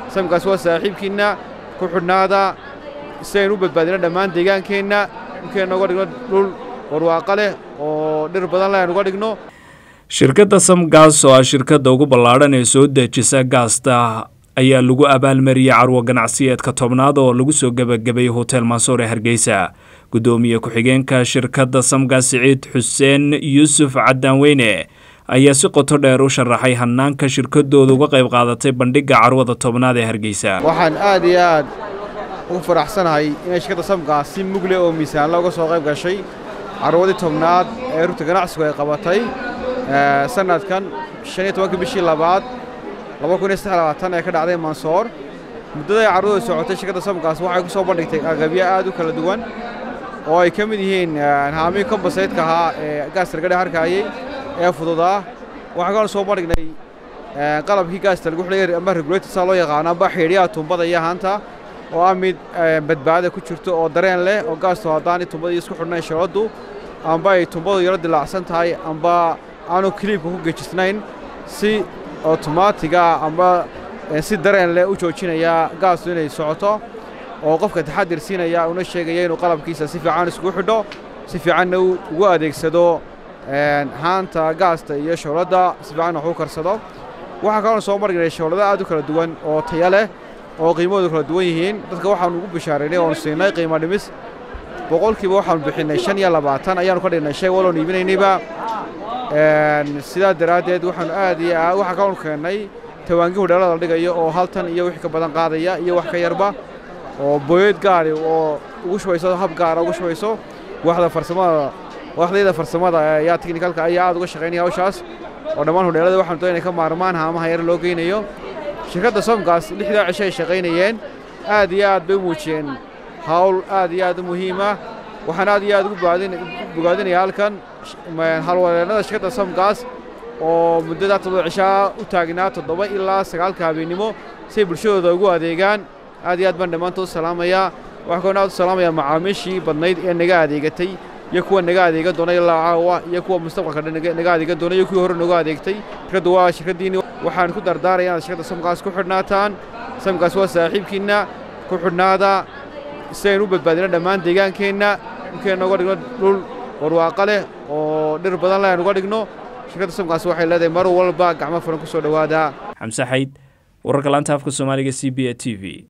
samkaas waa saaxiibkiinna ku xidhnaada si aynu u badbaadino dhammaan deegaankeenna inkeenna uga dhigno dhul warwaaqa leh oo dhir badan leh aynu uga dhigno shirkadda samgaas oo ah shirkadda ugu ballaadhan ee soo dejisa gaasta ayaa lagu abaalmariyey carwo ganacsiyeedka tobnaad oo lagu soo gebagabeeyey hotel mansoor ee hargeysa guddoomiye ku-xigeenka shirkadda samgaas siciid xuseen yuusuf cadaanweyne ayaa si qoto dheer u sharaxay hanaanka shirkadooda uga qayb qaadatay bandhigga carwada tobnaad ee hargeysa waxaan aad iyo aad ugu faraxsanahay inay shirkadda samgaas si mugle oo miisaanla uga soo qayb gashay carwadii tobnaad ee rugta ganacsigu ay qabatay sanadkan shan iyo tobanka bishii labaad laba kun iyo saddex labaatan ee ka dhacday mansoor muddada ay carwadooda socotay shirkadda samgaas waxay ku soo bandhigtay agabyo aad u kala duwan oo ay ka mid yihiin haamii kombasaydka ahaa ee gaasta laga harkaayey ee fududaa waxaan kaloo soo bandhignay qalabkii gaasta lagu xidhay ama regulator saa loo yaqaano amba xidhiyaha tuumbada iyo haanta oo ah mid badbaada ku jirto oo dareen leh oo gaastu haddaan tuumbada isku xidhnayn shaladdu amba ay tuumbadu yaro dilaacsan tahay amba aanu kiliibka ku gejisnayn si otomaatiga amba si dareen leh u joojinaya gaastu inay socoto oo qofka taxadir siinaya una sheegaya inuu qalabkiisa si fiican iskugu xidho si fiicanna ugu adeegsado haanta gaasta iyo shawladda si fiicanna wax u karsado waxaa kaloo soo margnay shawlado aad u kala duwan oo taya leh oo qiimahoodu kala duwan yihiin dadka waxaanu ugu bishaaraynay oonu siinay qiimo dhimis boqolkiiba waxaanu bixinnay shan iyo labaatan ayaanu ka dhignay shay waloon iibinaynayba sidaa daraaddeed waxaanu aad iyo aad waxaa kaloonu keennay tawaangi hudheelada la dhigayo oo hal tan iyo wix ka badan qaadaya iyo wax ka yarba oo booyad gaari oo ugu shubayso hab gaara ugu shubayso waxda farsamada waxdayda farsamada ayaa tiknikalka ayaa aad uga shaqaynaya hawshaas oo dhammaan hudheelada waxaanu doonay ka maarmaan haamaha yar loo geynayo shirkadda somgaas lixdaa cisho ay shaqaynayeen aad iyo aad bay u muujiyeen hawl aad iyo aad u muhiima waxaan aad iyo aad ugu bogaadinaya halkan halwareennada shirkadda somgaas oo muddada toddoba cishaa u taagnaa toddoba ilaa sagaalka habeennimo si ay bulshadooda ugu adeegaan aad iyo aad baan dhammaantood salaamayaa waxaa kaloo aad u salaamayaa macaamiishii badnayd ee naga adeegatay iyo kuwa naga adeegan doona ilaa caawa iyo kuwa mustaqbalka naga adeegan doona iyo kuwii hore nooga adeegtay shirkaddu waa shirkaddiinni waxaan ku dardaaraya inaad shirkadda samgaas ku xidhnaataan samgaas waa saaxiibkiinna ku xidhnaada si aynu u badbaadino dhammaan deegaankeenna inkeenna uga dhigno dhul warwaaqa leh oo dhir badan leh aynu uga dhigno shirkadda samgaas waxay leedahay mar walba gacmo furan ku soo dhowaada xamse xayd wararka laanta afka soomaaliga c b a t v